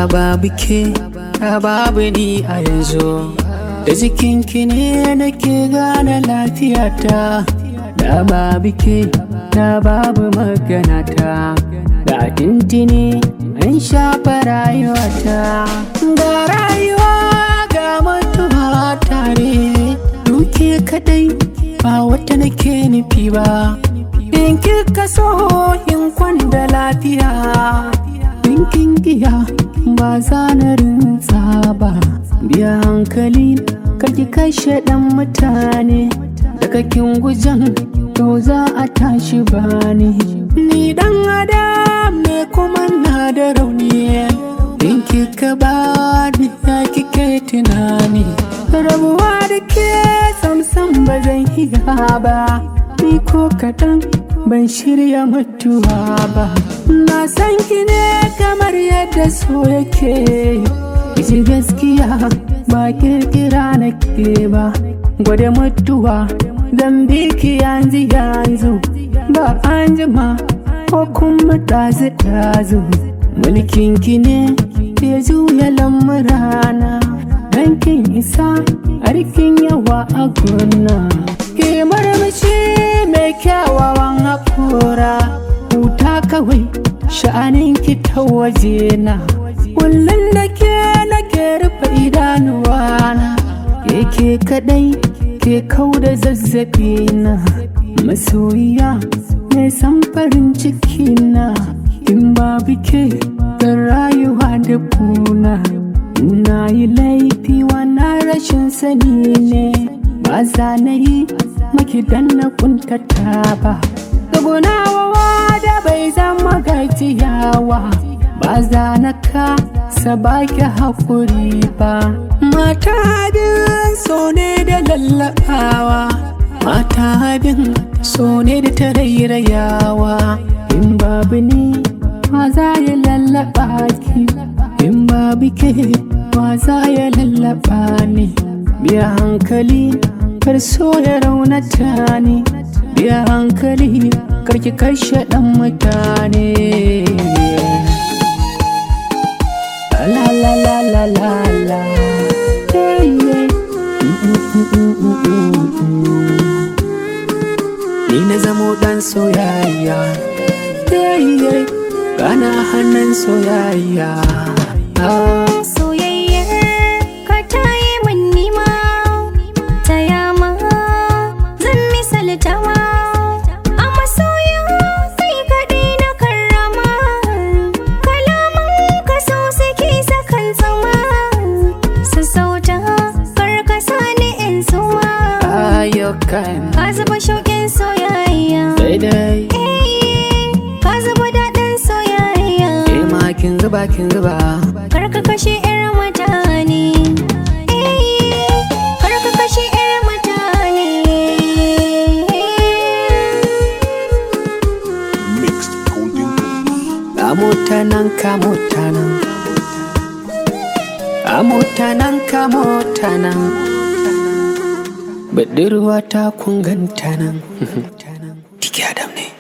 da babu ke da babu ni a yanzu da jikinki ne nake gane lafiyata da babu ke da babu maganata da tintini an shafa rayuwata ga rayuwa ga mutuwa tare duke kadai ba wata nake nufi ba in kika so in kwanda lafiya in kin giya ba za na rinsa ba biya hankali karki kashe dan mutane daga kin gujan to za a tashi bani ni dan adam ne kuma na da rauni in kika ba ni ya kike tunani rabuwa da ke samsam ba zan iya ba ni ko kaɗan ban shirya mutuwa ba na san ki ne kamar yadda so yake iji gaskiya ba kirkira na ke ba gwada mutuwa zan bi ki yanzu yanzu ba an jima ko kuma ɗazu ɗazu mulkin ki ne ya juya lamurana dan kin isa harkin yawa a gona ke marmashi mai kyawawan haƙora huta kawai sha'anin ki ta waje na kullum da ke nake rufe idanuwana ke kadai ke kau da zazzabi na masoyiya mai san farin ciki na in babu ke zan rayuwa da kuna na yi laifi wannan rashin sani ne ba za na yi maki dan na kuntata ba Gagunawa da bai zama gajiyawa ba za na ka sabaki haƙuri ba mata bin so ne da lallaɓawa mata bin so ne da tarairayawa in babu ni ma za ya lallaɓa ki in babu ke ma za ya lallaɓa ni biya hankali kar so ya raunata ni biya hankali karki kashe ɗan mutane la la la la la la yeah, yeah. Ni na zamo ɗan soyayya yeah, yeah. Gana hannun soyayya ah. Soyayyar ka ta yi min nima ta yama zan misalta ma a masoya sai kaɗai na karrama kalaman ka so suke sakan tsama sassauta karkasa ni in suma ayyukan ka zuba shauƙin soyayya daidai Eh, ka zuba daɗin soyayya ke ma kin zuba kin zuba Karka kashe 'yar mutane Eh, Karka kashe 'yar mutane Mixed Golden Gold. a mota nan ka mota nan a mota nan ka mota nan budurwa ta kun ganta nan tiki adam ne